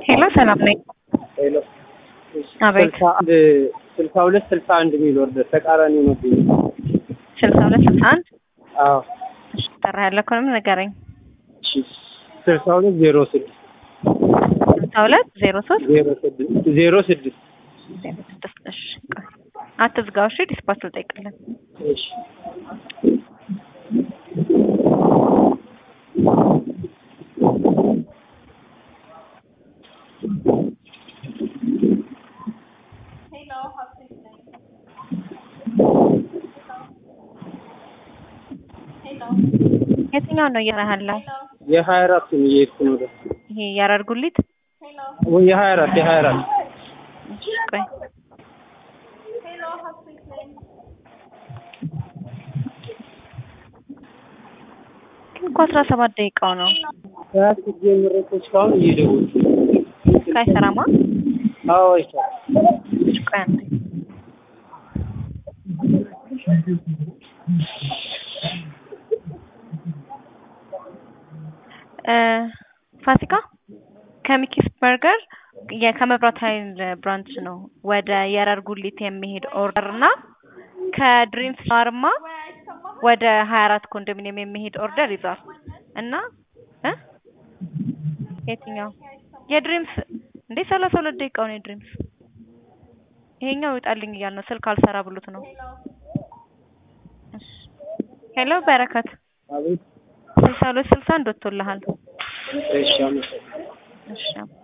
ሄሎ ሰላም ነኝ። ሄሎ አቤት ስልሳ አንድ ስልሳ ሁለት ስልሳ አንድ የሚል ወርደ ተቃራኒ ሆኖብኝ። ስልሳ ሁለት ስልሳ አንድ አዎ እሺ ጠራ ያለ ከሆነም ንገረኝ። እሺ ስልሳ ሁለት ዜሮ ስድስት ስልሳ ሁለት ዜሮ ሶስት ዜሮ ስድስት ዜሮ ስድስት ዜሮ ስድስት እሺ ቆይ አትዝጋው እሺ ዲስፓች ልጠይቅልን እሺ የትኛው ነው እየሰራህ ያለው? የሀያ አራቱን እየሄድኩ ነው ወደ ይሄ ያረርጉሊት ወይ የሀያ አራት የሀያ አራት እሺ ቆይ ግን እኮ አስራ ሰባት ደቂቃው ነው ሰዓት ጀምሮ እኮ እስካሁን እየደወልኩ ነው። አይሰራማ አዎ አይቻልም። እሺ ቆይ አንዴ እ ፋሲካ ከሚኪስ በርገር የ- ከመብራት ኃይል ብራንች ነው ወደ የረር ጉሊት የሚሄድ ኦርደር እና ከድሪምስ ፋርማ ወደ ሀያ አራት ኮንዶሚኒየም የሚሄድ ኦርደር ይዟል እና እ የትኛው የድሪምስ እንዴ ሰላሳ ሁለት ደቂቃው ነው የድሪምስ ይሄኛው ይውጣልኝ እያል ነው ስልክ አልሰራ ብሎት ነው እሺ ሄሎ በረከት አቤት ስልሳ ሁለት ስልሳ አንድ ወጥቶልሃል እሺ አመሰግናለሁ። እሺ